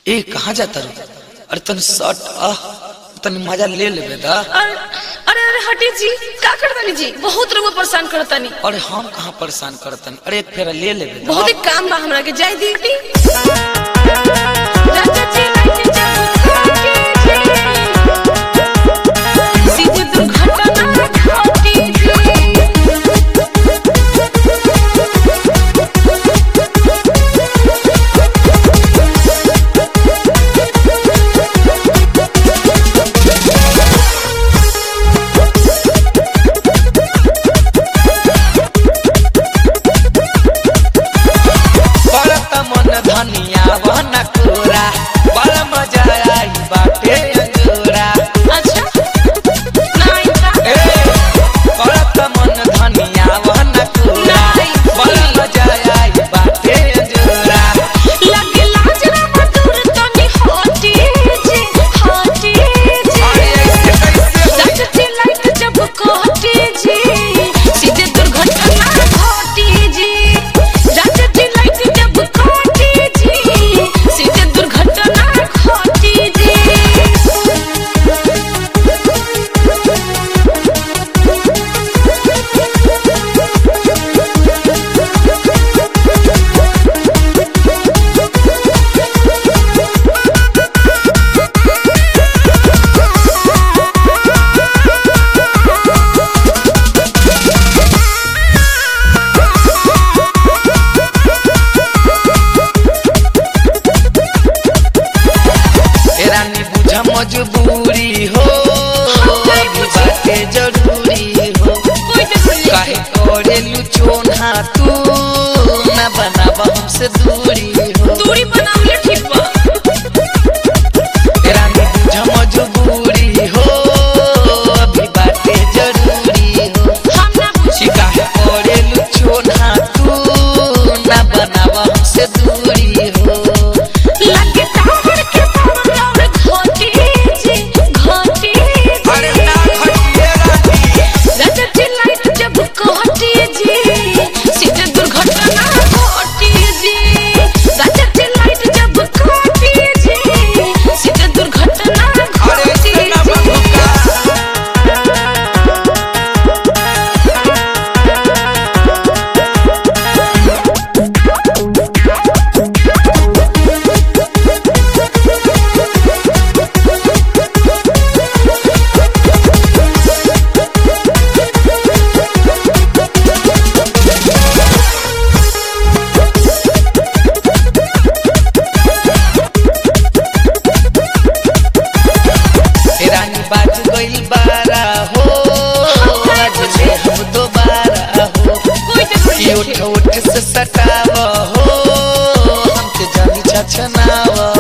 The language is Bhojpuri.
ए कहाँ जाता रू अरे तन शर्ट आह तन मजा ले लेबे दा अरे अरे अरे हटी जी का करतानी जी बहुत लोग परेशान करतानी अरे हम कहाँ परेशान करतन अरे एक फेरा ले लेबे दा बहुत ही काम बा हमरा के जाय दीदी चाचा जी लाइट जब के सीधे दुर्घटना घटी जी बड़त मन धनिया वन कोरा बड़ा मजा आई बाटे अंजोरा अच्छा नहीं का ए बड़त मन धनिया वन कोरा बड़ा मजा आई बाटे अंजोरा लगे लाजरा मधुर तनी हटी जी हटी जी अरे ऐसे कैसे हो चाचा लाइट जब कटी जी सीधे दुर्घटना घटी जी चाचा लाइट जब कटी जी सीधे दुर्घटना घटी जी ए रानी बुझा मजबूरी हो अभी बाटे जरूरी हो कोई तो काहे करेलू चोना तू ना बनावा हमसे दूरी हो दूरी बनावले ठीक बा तेरा में बुझा मजबूरी हो अभी बाटे जरूरी हो हम ना छी काहे करेलू चोना तू ना बनावा हमसे दूरी हो लगे टावर के पावर और घटी जी घटी अरे जी ना खटिए रानी रजत लाइट जब कटी जी सीधे दुर्घटना घटी जी रजत लाइट जब कटी जी सीधे दुर्घटना अरे घटी इतना जी बंदूका ए रानी बाज गइल बारा हो आज ले हम दोबारा हो कोई तो कि उठ उठ से सटाव हो हमके जानी छछनाव